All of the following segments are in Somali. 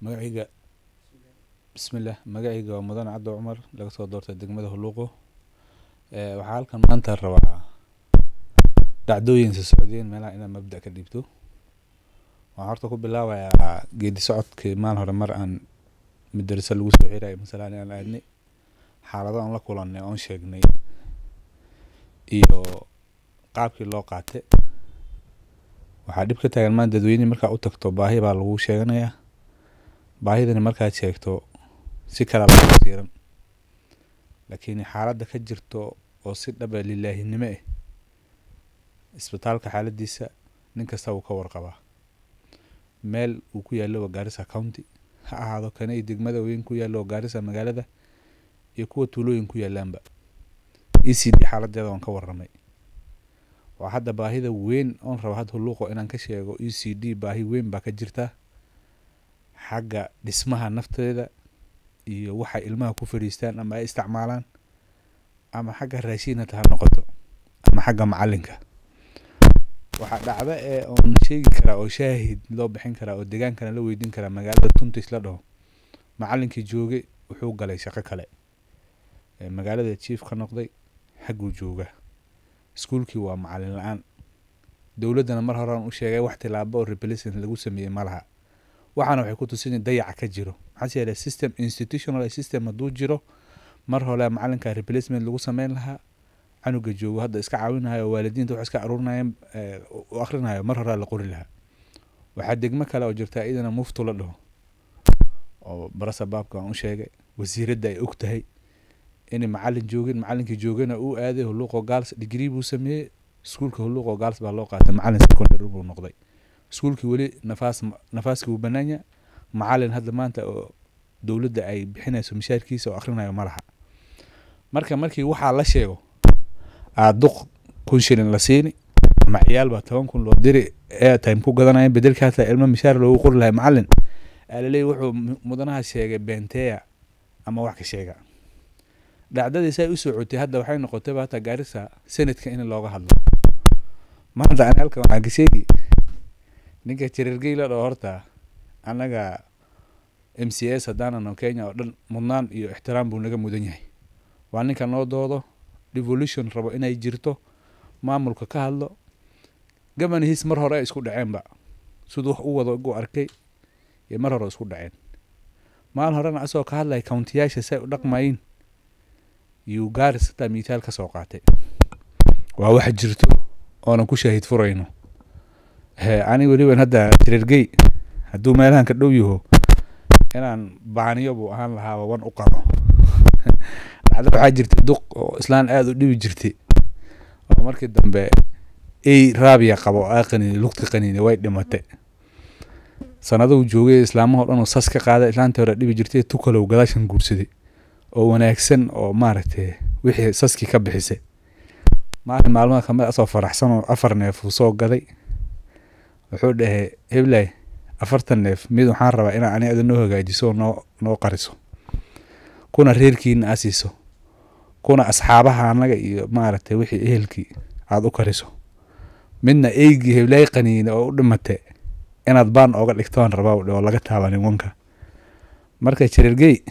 magacayga bismillaah magacayga waa mudan cabdi cumar laga soo doortay degmada huluuqo ee waxaa halkan maanta rabaa dhacdooyinsa socdeen meelaha inaan mabda ka dhiibto waxaan horta ku bilaabayaa geedi socodkii maalin hore mar aan madarasa lagu soo xirayo masalan aan aadnay xaalado aan la kulannay oon sheegnay iyo qaabkii loo qaatay waxaa dhib ka taagan maan dadweyne markaa u tagto baahi baa lagu sheeganayaa baahidani markaad sheegto si kala laga siiran laakiin xaaladda ka jirto oo si dhaba lilaahinimo ah isbitaalka xaaladiisa nin kasta wuu ka warqabaa meel uu ku yaallo waa gaarisa county ha ahaado kana iyo degmada weyn ku yaallo oo gaarisa magaalada iyo kuwa tuulooyin ku yaalaanba e c d xaaladeeda waan ka warramay waa hadda baahida weyn oon raba hadda huluuqo inaan ka sheego e c d baahi weyn baa ka jirta xagga dhismaha nafteeda iyo waxay ilmaha ku fadhiistaan ama ay isticmaalaan ama xagga raashiinata ha noqoto ama xagga macalinka waxaa dhacda ee oon sheegi karaa oo shaahid loo bixin karaa oo degaankana la weydiin karaa magaalada tuntis la dhaho macalinkii joogay wuxuu galay shaqo kale magaalada chief ka noqday xagguu jooga iskuulkii waa macalin la-aan dowladdana mar horean u sheegay wax tilaabo oo replacement lagu sameeyey ma laha waxaana waxay ku tusinay dayaca ka jiro maxaase yeele system institutional system hadduu jiro mar hole macalinka replacement lagu sameyn lahaa canuga joogo hadda iska caawinayo waalidiinta wax iska aruurinayeen u akrinayo mar horea la qori lahaa waxaa degmo kale oo jirta iyadana muftu la dhaho oo barasa baabka aan u sheegay wasiiradda ay og tahay inay macalin joogin macalinkii joogana uu aaday huluuqo gaals degree buu sameeyey iskuulka huluuqo gaals baa loo qaatay macalin secondary buu noqday iskuulkii weli nafaas nafaaskii wuu banaanya macalin hadda maanta oo dowladda ay bixinayso mishaarkiisa oo akrinayo ma laha marka markii waxaa la sheego aada duq kun shilin la siini ama ciyaal baa toban kun loo diri airtime ku gadanaya bedelka hataa ilmo mishaar loogu qori lahay macalin aalaleey wuxuu mudanaha sheegay benteya ama wax ka sheega dhacdadii say u socotay hadda waxay noqotayba hataa gaarisa senadka in looga hadlo maanta ani halkan waxaan ka sheegi ninka jareergey la dhaho horta annaga m c s haddaanano kenya oo dhan mudnaan iyo ixtiraam buu naga mudan yahay waa ninka noo doodo devolution rabo inay jirto maamulka ka hadlo gabanihiis mar hore ay isku dhaceenba siduu wax u wado gu arkay iyo mar hore isku dhaceen maalin horena asagoo ka hadlaya countiyaasha say u dhaqmayin yuu gaaris hataa mithaal ka soo qaatay waa wax jirto oonan ku shaahid furayno ani weliban hadda jareergey hadduu meelahan ka dhow yaho inaan baaniyo buu ahaan lahaaba wan u qabo dhacdo waxaa jirtay duq oo islaan aada u dhibi jirtay oo markii dambe ey raabiya qabo aa qaniini lugta qaniini way dhimatay sanaduu joogay islaamahao dhan oo sas ka qaaday islaantii hore dhibi jirtay tukalow gadaashan guursaday oo wanaagsan oo maaragtay wixii saskii ka bixisay maalin maalmaha kamid asoo faraxsan oo afar neef uu soo gaday wuxuu dhahay heblay afartan neef mid waxaan rabaa inaa ani ada noo hagaajiso oo noo noo qariso kuna reerkiina aa siiso kuna asxaabaha annaga iyo maaragtay wixii ehelkii aada u kariso midna eygii heblay qaniine oo u dhimatay inaad baan ooga dhigtoon rabaa oo laga taabanin wanka marka jareergey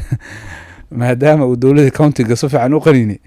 maadaama uu dowladda countiga si fiican u qaniinay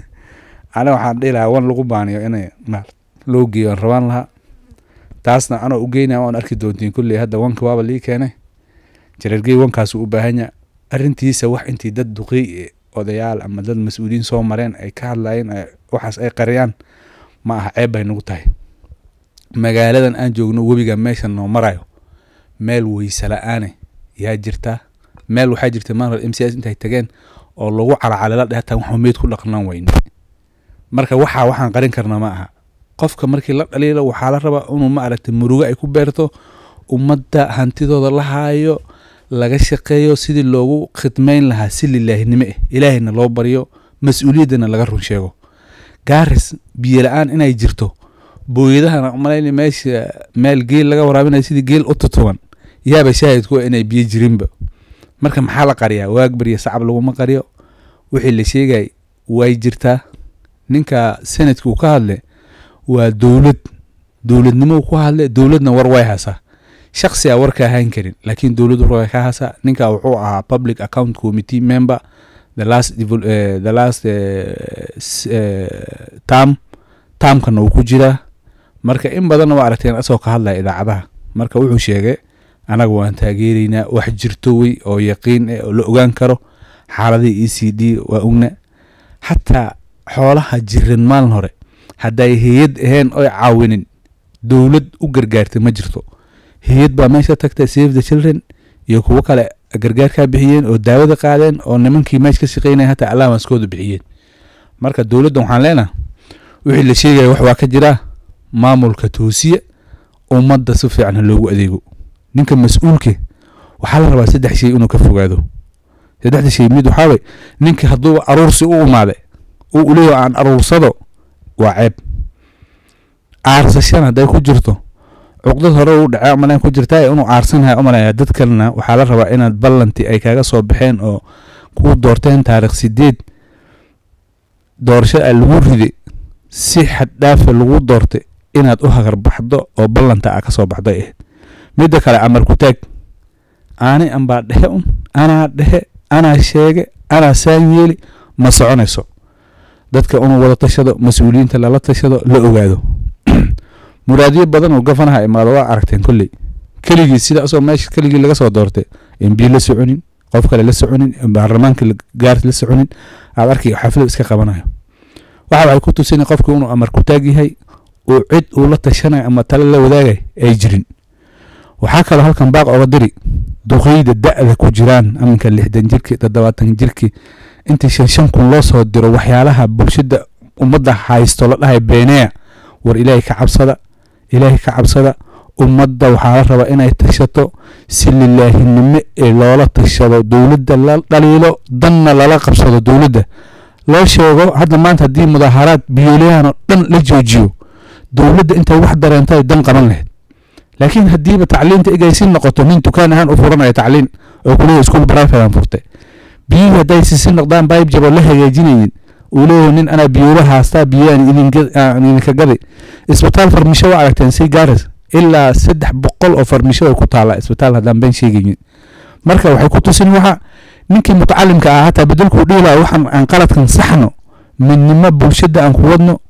aniga waxaan dhihi lahaa wan lagu baaniyo inay loo geeyo aan rabaan lahaa taasna anoo u geynaya waan arki doontiin kulley hadda wanka waaba lii keenay jareergey wankaasu u baahanya arrintiisa wax intii dad duqey odayaal ama dad mas-uuliyiin soo mareen ay ka hadlayeen waxaas ay qariyaan ma aha ceeb bay nagu tahay magaaladan aan joogno webiga meeshan noo marayo meel weyse la-aane yaa jirta meel waxaa jirta maal m c s intay tageen oo lagu calacalila dheh hataa waxuu meyd ku dhaqnaan weyne marka waxaa waxaan qarin karna ma aha qofka markii la dhaliilo waxaa la rabaa inuu ma aragtay murugo ay ku beerto ummadda hantidooda la haayo laga shaqeeyo sidii loogu khidmayn lahaa si lilaahinimo ah ilaahayna loo baryo mas-uuliyaddana laga run sheego gaaris biyo la-aan inay jirto booyadahana malayni meesha meel geel laga waraabinayo sidii geel u tutuban yaaba shaahidku inay biyo jirinba marka maxaa la qariyaa waag baryo sacab laguma qariyo wixii la sheegay way jirtaa ninka senadka uu ka hadle waa dowlad dowladnimo ku hadle dowladna war way haysaa shaksi a warka ahaan karin laakiin dowladdu ruga ka hasa ninka wuxuu ahaa public account committee member the last devol- eh, the last eh, s- eh, term termkana uu ku jiraa marka in badanna waa aragteen asoo ka hadlaya idaacadaha marka wuxuu sheegay anaga waan taageeraynaa wax jirto wey oo yaqiin eh oo la ogaan karo xaaladihii e c d waa ogna xataa xoolaha jiran maalin hore hadday hay-ad ahayn oy caawinin dowlad u gargaartay ma jirto hay-ad baa meesha tagtay save the children iyo kuwo kale gargaarkaa bixiyeen oo daawada qaadeen oo nimankii meesha ka shaqeynaya hataa allaawanskooda bixiyeen marka dowladda waxaan leenaha wixii la sheegaya wax waa ka jiraa maamulka toosiya ummadda si fiican ha loogu adeego ninka mas-uulke waxaa la rabaa saddex shay inuu ka fogaado saddexda shay mid waxaa way ninka hadduu aruursi u imaaday uu uleeyaho aan aruursado waa ceeb aarsashana hadday ku jirto cuqdad hore u dhacay amalan ku jirtaa inuu aarsanaya umalaya dad kalena waxaa la rabaa inaad ballanti ay kaaga soo baxeen oo kuu doorteen taarikh sideed doorasho a lagu riday si xad dhaafa lagu doortay inaad u hagarbaxdo oo ballanta a ka soo baxday ahayd midda kale amar ku taag aani anbaa dhexe un anaa dhexe anaa sheege anaa saan yeeli ma soconayso dadka inuu wada tashado mas-uuliyiinta lala tashado la ogaado muraadiyo badan oo gafanaha imaado waa aragteen kolley keligii sida asoo meesha keligii laga soo doortay mb la soconin qof kale la soconin baarlamaanka gaar la soconin aad arkay xaflad iska qabanayo waxa waxay ku tusini qofka inuu amar ku taag yahay uu cid uu la tashanayo ama tale la wadaagay ay jirin waxaa kaloo halkan baaq oga diri duqeyda da-da ku jiraan aminka lixdan jirki toddobaatan jirki intii shan shan kun loo soo diro waxyaalaha bulshada ummadda haysto la dhahay beeneya war ilaahay ka cabsada ilaahay ka cabsada ummadda waxaa la rabaa inay tashato si lilaahinimo ee loola tashado dowladda la dhaliilo danna lala qabsado dowladda loo sheego hadda maanta haddii mudaaharaad biyoolayahan oo dhan la joojiyo dowladda intay wax dareentay dan qaban lahayd laakiin haddiiba tacliinta egaysin noqoto nin dukaan ahaan u furanaya tacliin oo kuleeyahy iskuol baraafidan furtay biyihii hadday sisi noqdaan bayb jabo la hagaajinaynin uu leeyahay nin anaa biyoola haastaa biyaan idinka gaday isbitaal farmisho waa aragteen si gaaris ilaa saddex boqol oo farmisho ay ku taala isbitaal haddaan been sheegaynin marka waxay ku tusin waxa ninkii mutacalimka ah hataa bedelkuu dhihi laha waxaan aan qaladkan saxno midnimo bulshada aan ku wadno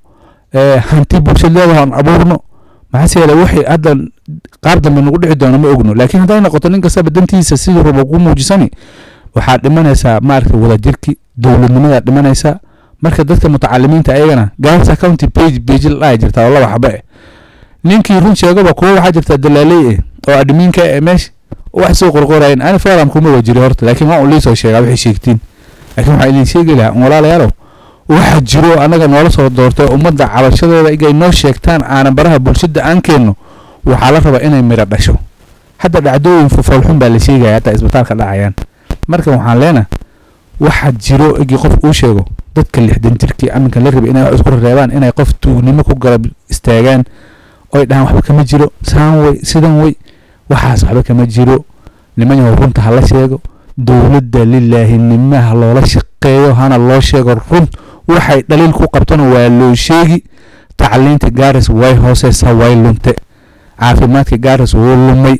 hanti bulshad leedaha aan abuurno maxaase yeele wixii hadda qaar dambe nagu dhici doono ma ogno laakiin hadday noqoto nin kastaba dantiisa siduu rabo ku muujisani waxaad dhimanaysaa maaragta wadajirki dowladnimadaa dhimanaysaa marka dadka mutacalimiinta ayagana gaarsa county page page la dhahay jirtaa oo laba xaba eh ninkii run sheegaba kuwa waxaa jirtaa dalaaley eh oo admiinka eh meesha wax soo qorqorayen ani forum kuma wajiri horta laakiin waa un liisoo sheegaa waxay sheegtiin laakiin waxaa idin sheegi lahaa walaalayaalow waxa jiro annaga noola soo doortay ummadda cabashadooda igay noo sheegtaan aanan baraha bulshada aan keenno waxaa la rabaa inay miro dhasho hadda dhacdooyin foolxun baa la sheegaya hataa isbitaalka dhacayaan marka waxaan leena waxa jiro igii qof uu sheego dadka lixdan jirkii aminka la rabay inay wax isku reebaan inay qof tuugnimo ku garab istaagaan oy dhahaan waxba kama jiro saan wey sidan wey waxaas waxba kama jiro niman yahow runta hala sheego dowladda lilaahinimaha loola shaqeeyo hana loo sheego run waxay dhaliil ku qabtona waa loo sheegi tacliinta gaaris way hooseysaa way lunte caafimaadka gaaris wuu lumay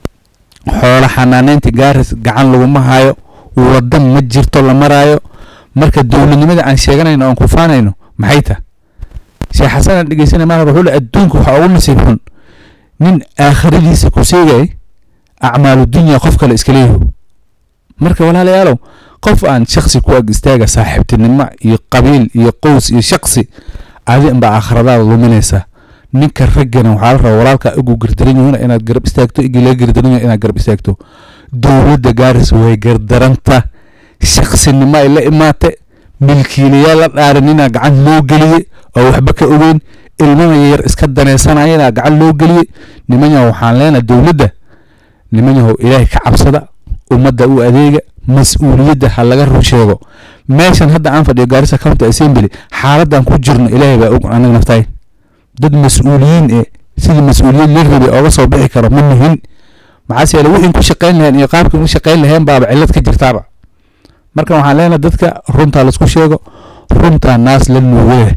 xoolo xanaaneynta gaaris gacan laguma hayo wadan ma jirto la maraayo marka dowladnimada aan sheeganayno oon kufaanayno maxay tah sheekh xasan aan dhegeysanay maal wuxuu le adduunka waxaa ugu nasiib xun nin aakhiradiisa ku seegay acmaalu dunya qof kale iska leeyaho marka walaalayaalow qof aan shaksi ku ag istaaga saaxiibtinimo iyo qabiil iyo qows iyo shaksi adi inbaa aakhiradaada luminaysaa ninka raggana waxaa la rabaa walaalkaa ugu gardaran yihiin inaad garab istaagto igii laga gardaran yahay inaad garab istaagto dowladda gaaris way gardaranta shaksinimo ay la imaatay milkiilayaal la dhaarin inaa gacan loo geliyey oo waxba ka ogeyn ilmana yar iska danaysanaya inaa gacan loo geliyey niman yahow waxaan leenahay dowladda niman yahow ilaahay ka cabsada ummadda u adeega mas-uuliyadda ha laga run sheego meeshan hadda aan fadhiyo gaarisa county assembly xaaladan ku jirno ilaahay baa og anaga naftahay dad mas-uuliyiin ee sidii mas-uuliyad la rabay ooga soo bixi karo ma nihin maxaase yeele wixii ku shaqayn laheen iyo qaabkii u shaqayn laheen baaba cillad ka jirtaaba marka waxaan leenahay dadka runtaa laisku sheego runtaa naas la nuugee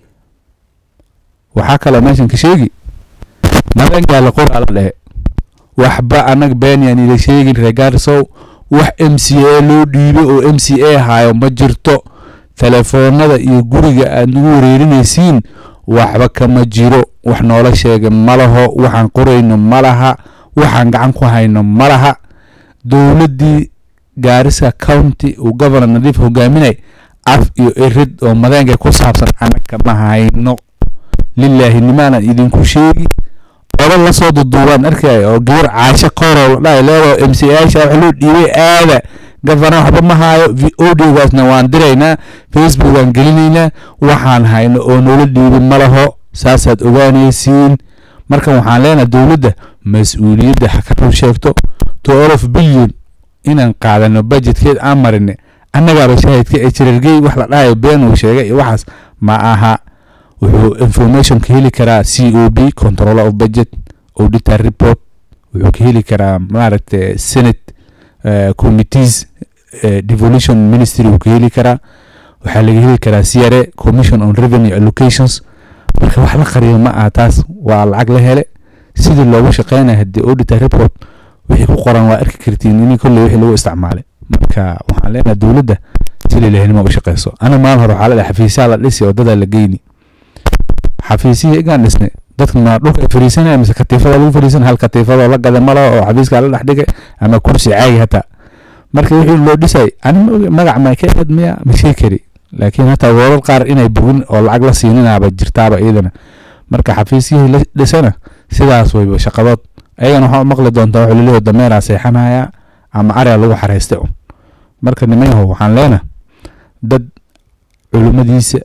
waxaa kaloo meeshan ka sheegi nabeengaa la qoraa la dhehe waxba annaga beenyaan ila sheegin regaarsow wax m c a loo dhiibay oo m c a hayo ma jirto telefoonada iyo guriga aad nagu wareerinaysiin waxba kama jiro wax noola sheega ma laho waxaan qorayno ma laha waxaan gacan ku hayno ma laha dowladdii gaarisa county uu governor nadiif hogaaminay af iyo erid oo madeenka ku saabsan annaga ma hayno lilaahi nimaanan idinku sheegi odo lasoo duduubaan arkaya oo gabar caasho kooroo la dhahay leedo m c aasha wax loo dhiibay aada gafana waxba ma haayo audiogaasna waan diraynaa facebook waan gelinaynaa waxaan hayno oo noola dhiibay ma laho saasaad ogaanaysiin markan waxaan leenahay dowladda mas-uuliyadda ha ka run sheegto twelve billion inaan qaadano budgetkeed aan marine annagaaba shaahidka ee jirargey wax la dhahayo been uu sheegay iyo waxaas ma aha wuxuu information ka heli karaa c o b controller of budget auditor report wuxuu ka heli karaa maaragta senate uh, committees uh, devolution ministry wuu ka heli karaa waxaa laga heli karaa c r a commission on revenue allocations marka wax la qariyo ma aha taas waa lacag la hele sidii loogu shaqeynaya haddii auditor report wixii ku qoran waa arki kartiin in kolley wixii lagu isticmaalay marka waxaan leenahay dowladda si lilahinimo u shaqeyso ana maalin hore waxaa la dhahay xafiisyaha la dhisi oo dadaa la geyni xafiisihii igaan dhisnay dadka ma dhulka ay fariisanaya mise katiifada lagu fariisanaya hal katiifadoo la gada malo oo xafiiskaa la dhex dhigay ama kursi caagi hataa marka wixii loo dhisay ani magac ma ka eed miya ma shee kari laakiin hataa warar qaar inay bogin oo lacag la siininaaba jirtaaba iyadana marka xafiisyihii la dhisana sidaas wayba shaqadood ayagana waxaa u maqli doontaa wuxuu laleeyahay dameeraa seexanaya ama aria lagu xareystay un marka nimanyahow waxaan leenahay dad culimmadiisa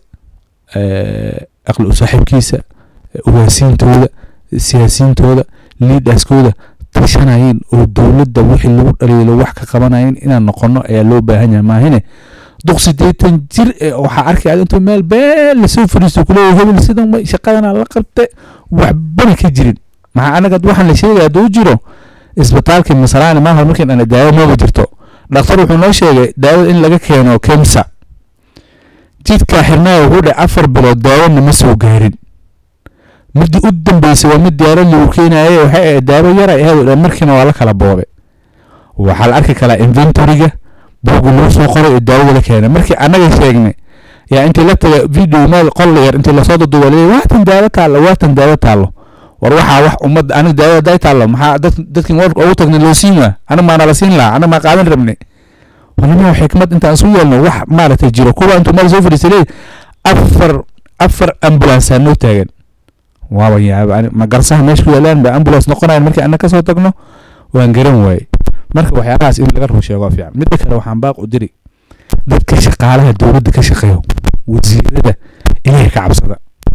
aqli u saaxiibkiisa ugaasiintooda siyaasiyiintooda liidaskooda tashanayeen oo dowladda wixii lagu dhaliilo wax ka qabanayeen inaan noqono ayaa loo baahan yahay maahine duq sideetan jir ee waxaa arkaya intuu meel been lasoo fariisto kuleeyahay hebel sidan way shaqadana la qabte waxbana ka jirin maxaa anaga waxaan la sheegaya hadduu jiro isbitaalkii masalaani maaha markiin ana daawo maba jirto dhakhtar wuxuu noo sheegay daawada in laga keeno kemsa jidkaa xirnaa wuxuu dhahay afar bilood daawona ma soo gaarin midii u dambeysay waa mid diyaarad lagu keenaye waxay ahayd daawo yara ahayd dhan markiina waa la kala boobe waxaa la arki kalaa inventoryga buugu lagu soo qoray oo daawada la keenay markii annaga sheegnay yaa intii la taga video meel qol yar intii lasoo duduba leeyahay waatan daawo taallo waatan daawo taallo war waxaa wax ummadda aniga daawada haday taallo maxaa dad dadkin warka ugu tagnay loo siin waa aniga maana la siin lahaa aniga maa qaadan rabnay wanima xikmad intaan isu yeelno wax maaragtay jiro kuwa intuu meel soo fadhiistay leeyahay afar afar ambulance noo taagan waaba yaaba ma garsaha meesha ku yaalaan ba ambulance noqonayan markii anna kasoo tagno waan garan waaye marka waxyaabahaas in laga run sheego fiican midda kale waxaan baaq u diri dadka shaqaalaha dowladda ka shaqeeyo wasiirada inay ka cabsada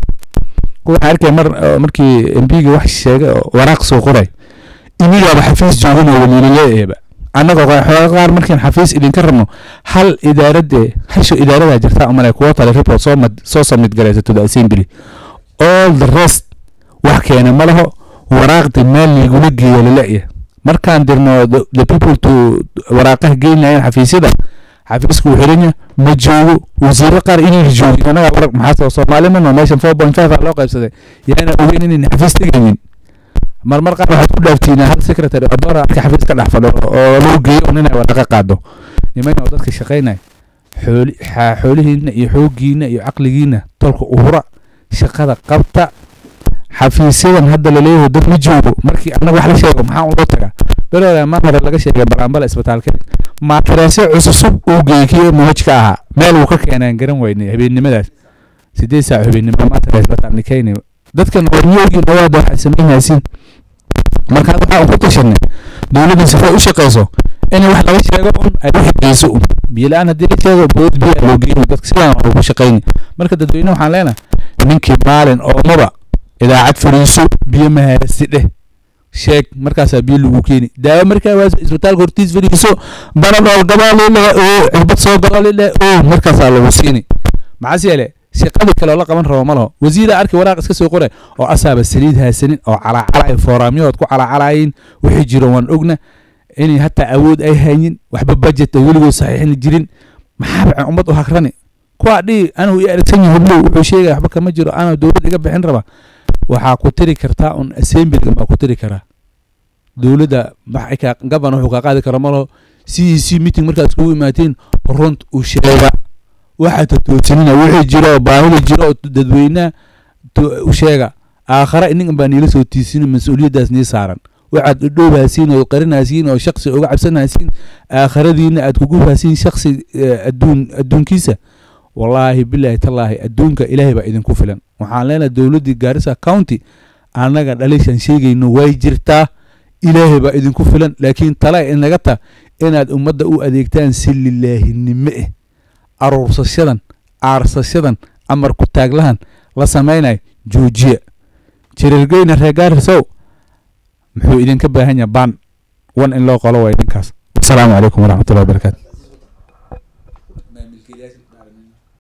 waxaan arkay mar markii mbiga wax sheegay oo waraaq soo qoray inigaaba xafiis joogan oo waliilaleeeba annagoo xooga qaar markiin xafiis idinka rabno hal idaaradde hasho idaaradaa jirtaa umale kuwa tale report soo mad soo submit garaysa to the assembly all the rest wax keena ma laho waraaqdi meel ligula geeyo lale'ya markaan dirno the people to waraaqaha geynayeen xafiisyada xafiisku uu xiranya ma joogo wasiiro qaar inayna joogin annaga waraq maxaa soomaali mano meeshan four point five loo qaybsaday yaana ogeyn inayna xafiis tegaynin marmar qaar waxaad ku dhaaftiinaa hal secretary adoora arka xafiis ka dhex fadho oo lagu geeyo un inay waraqa qaado niman oo dadka shaqaynaya xooli xoolihiina iyo xooggiina iyo caqligiina tolka uhura shaqada qabta xafiisyadan hadda laleeyahay dad ma joogo markii annaga wax la sheego maxaa unloo tagaa belooda mar hore laga sheegay balaambala isbitaalkeed maataraasyo cusub uu geeyey kii muhaj ka ahaa meel uu ka keenaan garan weynay habeennimadaas sideed saac habeennimo maatara isbitaalni keenay dadkan warmiyoogiin dhawaada waxay samaynaysiin marka waxaa un ku tashanay dowladdan sifay u shaqeyso in wax laga sheego un ay u xigeyso un biyo la-aan haddii la sheego bood biyo loo geyni dadka sidaan ugu shaqeyni marka dadweyne waxaan leenahay ninkii maalin oomaba idaacad fariiso biyo mahaasi dheh sheeg markaasaa biyo lagu keeni daawo markaa waa isbitaalka hortiis fariiso banadhool gabaalilah oo cirbad soo gabaalilah oo markaasaa lagu siini maxaas yeele shaqadii kale oo la qaban rabo ma laho wasiira arki waraaq iska soo qoray oo asaaba saliid haasanin oo calaacalay fooraamyahood ku calaacalayin wixii jiro waan ogna inay hataa awood ay hayin waxba budget ay weligood saxiixin jirin maxaa ummad u hagrani kuwaa dhihi anigu i aragsan yahay hublow wuxuu sheegaya waxba kama jiro anaa dowlad iga bixin raba waxaa ku tiri kartaa un assemblyga baa ku tiri karaa dowladda maxay kaa gaban wuxuu kaa qaadi kara malo c e c meeting markaad iskugu imaateen runt u sheega waxaa tatoosinina wixii jiro oo baahida jiro oo dadweynaha to- u sheega aakhara ininkan baa niila soo tiisina mas-uuliyaddaas nii saaran waxaad udhowhaasiin oo qarinhaasiin oo shaksi uga cabsanhaasiin aakhiradiina aad kugu haasiin shaksi eh, adduun adduunkiisa wallaahi bilaahi tallaahi adduunka ilaahay baa idinku filan waxaan leenahay dowladdii gaarisa county annaga dhalishan sheegayno way jirtaa ilaahay baa idinku filan laakiin tala inaga ta inaad ummadda u adeegtaan si lilaahinimo eh aruursashadan aarsashadan amar ku taaglahan la samaynayo joojiya jirirgeyna reer gaarisow muxuu idinka baahan yahay baan wan in loo qolo waay ninkaas wasalaamu calaykum waraxmatullahi wabarakaatu